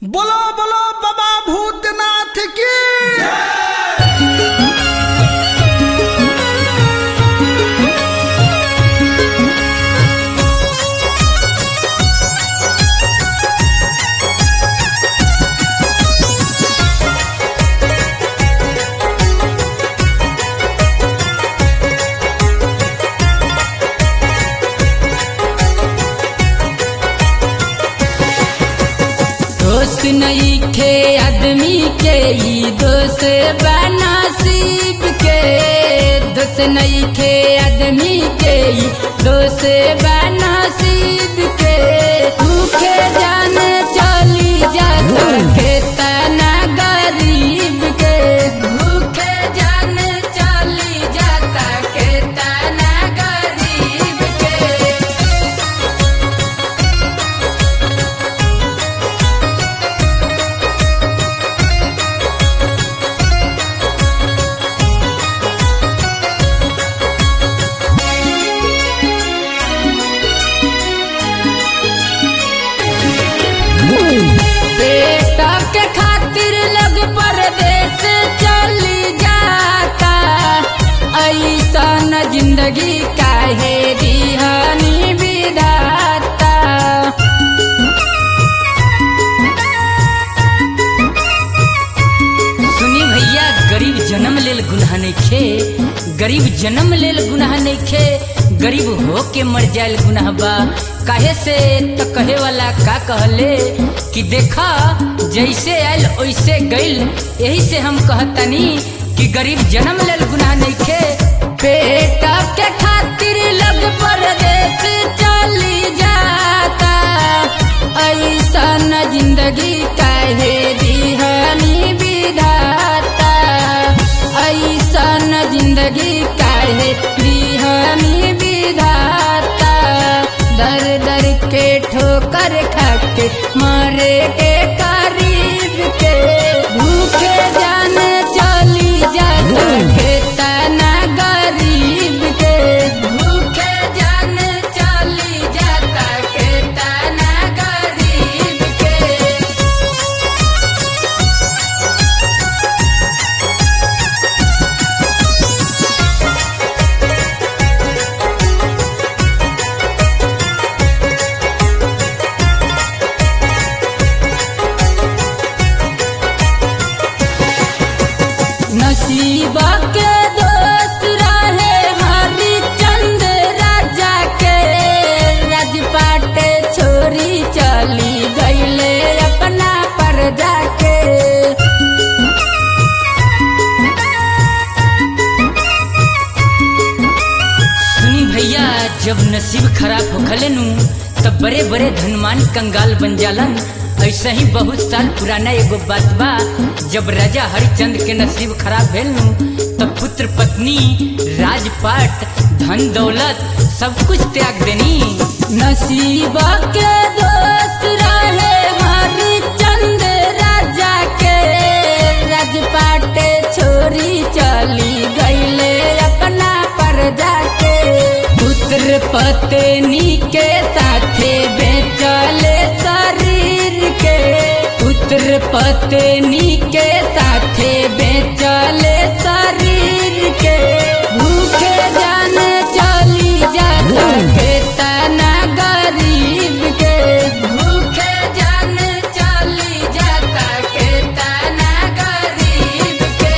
बोलो बोलो बाबा भूतनाथ की दोस्त नहीं खे आदमी के ई दोस्त बनसीब के दोस्त नहीं खे आदमी के ई दोस्त बनसीब के भूखे जान चली जाता खेतना गरीब के भूखे जान चली जाता खेतना गरीब के बेटा के खातिर लोग परदेश चली जाता ऐसा न जिंदगी काहे दिहानी विधाता सुनी भैया गरीब जन्म लेल गुनाह नइखे गरीब जन्म लेल गुनाह नइखे गरीब हो के मर जायल गुनाह बा काहे से तो कहे वाला का कहले कि देखा जैसे आयल वैसे गइल यही से हम कहतनी कि गरीब जन्म लेल गुनाह नइखे बेटा के खातिर लग परदेश चली जाता ऐसा न जिंदगी काहे दिहानी विधाता ऐसा न जिंदगी काहे दिहानी विधाता दर दर के ठोकर खाके मारे के करीब के भूखे जान चली जाता खेतना गरीब के भूखे जान चली जाता खेतना गरीब के नसीबा के दोस्त रहे हरिचंद राजा के राजपाट छोरी चली गईले अपना परजा के सुनी भैया जब नसीब खराब होखले नु तब बड़े बड़े धनवान कंगाल बन जालन ऐसे ही बहुत साल पुराना एगो बात बा जब राजा हरिचंद के नसीब खराब भेल नु तब पुत्र पत्नी राजपाट धन दौलत सब कुछ त्याग देनी नसीब के दोस्त रहे हरिचंद राजा के राजपाट छोरी चली गईले अपना परजा के पुत्र पत्नी के साथे बेचले शरीर के पुत्र पत्नी के साथे बेचले शरीर के भूखे जान चली जाता खेतना गरीब के भूखे जान चली जाता खेतना गरीब के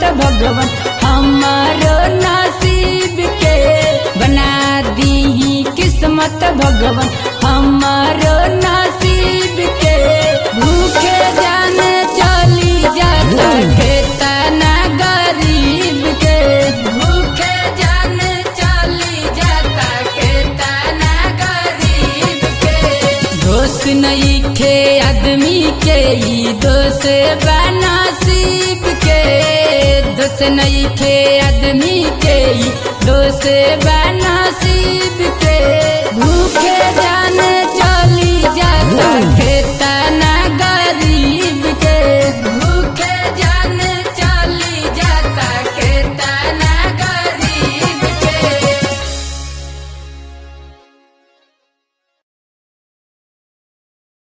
भगवान हमारो नसीब के बना दी किस्मत भगवान हमारो नसीब के भूखे जाने चली जाता खेतना गरीब के भूखे जाने चली जाता खेतना गरीब के दोस्त नहीं खे आदमी के ई दोस्त बनसीब के दोस्त नहीं खे आदमी के ई दोस्त बनसीब के भूखे जाने